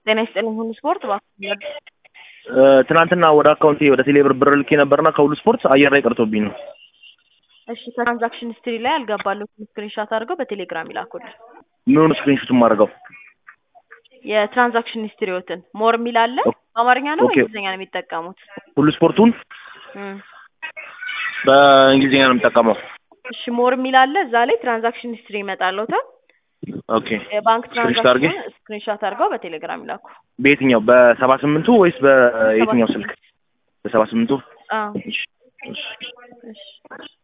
ጤና ይስጥልኝ ሁሉ ስፖርት እባክህ ትናንትና ወደ አካውንቴ ወደ ቴሌብር ብር ልኬ ነበርና ከሁሉ ስፖርት አየር ላይ ቀርቶብኝ ነው። እሺ ከትራንዛክሽን ሂስትሪ ላይ ያልገባሉትን ስክሪንሻት አድርገው በቴሌግራም ይላኩልን። ምኑን ስክሪንሾት የማደርገው? የትራንዛክሽን ሂስትሪዎትን ሞር የሚል አለ። በአማርኛ ነው ኦኬ። በእንግሊዝኛ ነው የሚጠቀሙት? ሁሉ ስፖርቱን እም። በእንግሊዝኛ ነው የምጠቀመው። እሺ ሞር የሚል አለ። እዛ ላይ ትራንዛክሽን ሂስትሪ ይመጣልዎታል። ኦኬ። የባንክ ስክሪንሾት አድርጌ ትራንዛክሽን ስክሪንሻት አድርገው በቴሌግራም ይላኩ። በየትኛው በሰባ ስምንቱ ወይስ በየትኛው ስልክ? በሰባ ስምንቱ አዎ እሺ፣ እሺ። እሺ